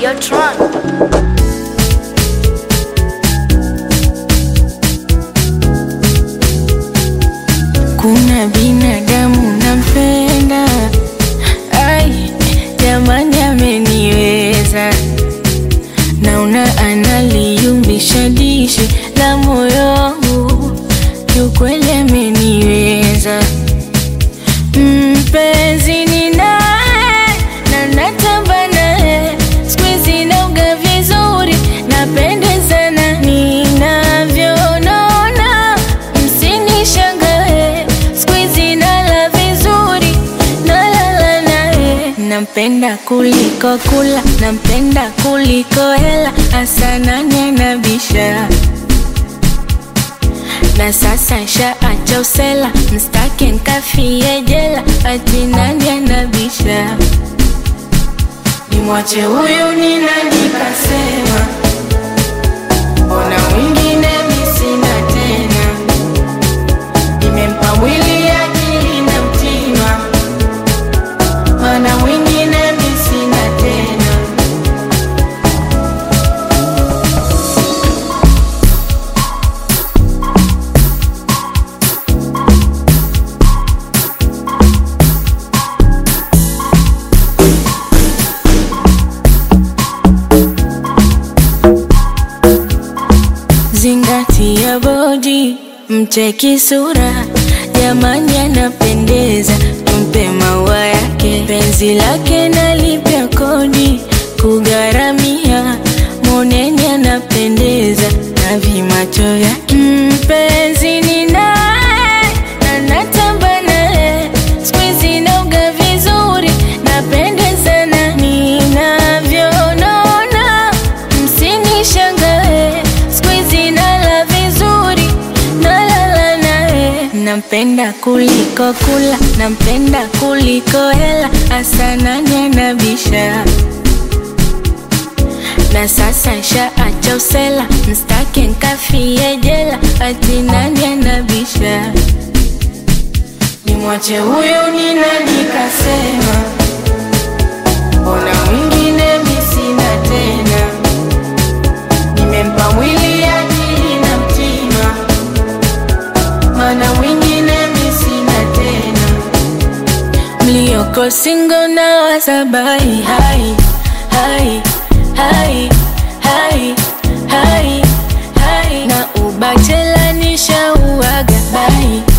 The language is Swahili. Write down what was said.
Videotron. Kuna binadamu nampenda, ai jamani, ameniweza. Naona analiumbisha dishi la moyo wangu, kiukweli ameniweza. Mpenzi ni naye na natamba naye, siku hizi nauga vizuri, napendezana ninavyonona, msinishangae, siku hizi nala vizuri, nalala naye. Nampenda kuliko kula, nampenda kuliko hela, hasa nani anabisha na sasa shaacha usela, mstake nkafie jela, ati nani anabisha? Nimwache huyu ni nani kasema? Mbona mwingine mi sina tena? Nimempa mwili akili na mtima, mana mwingine mi sina tena. Zingatia bodi, mcheki sura, jamani anapendeza, tumpe maua yake, penzi lake nalipia kodi, kugharamia, moneni anapendeza, na vimacho vyake, mpenzi ni naye, na natamba naye, siku hizi nauga vizuri, napendezana ninavyonona, msinishangae, siku hizi nala vizuri, nalala naye. Nampenda kuliko kula, nampenda kuliko hela, hasa nani anabisha? Na sasa shaacha usela, mstake nkafie jela, ati nani anabisha? Nimwache huyu ni nani kasema? Mbona mwingine mi sina tena? Nimempa mwili akili na mtima, mana mwingine mi sina tena. Mlioko singo na wasabai hai hai hai hai hai hai na ubachela nishauaga bai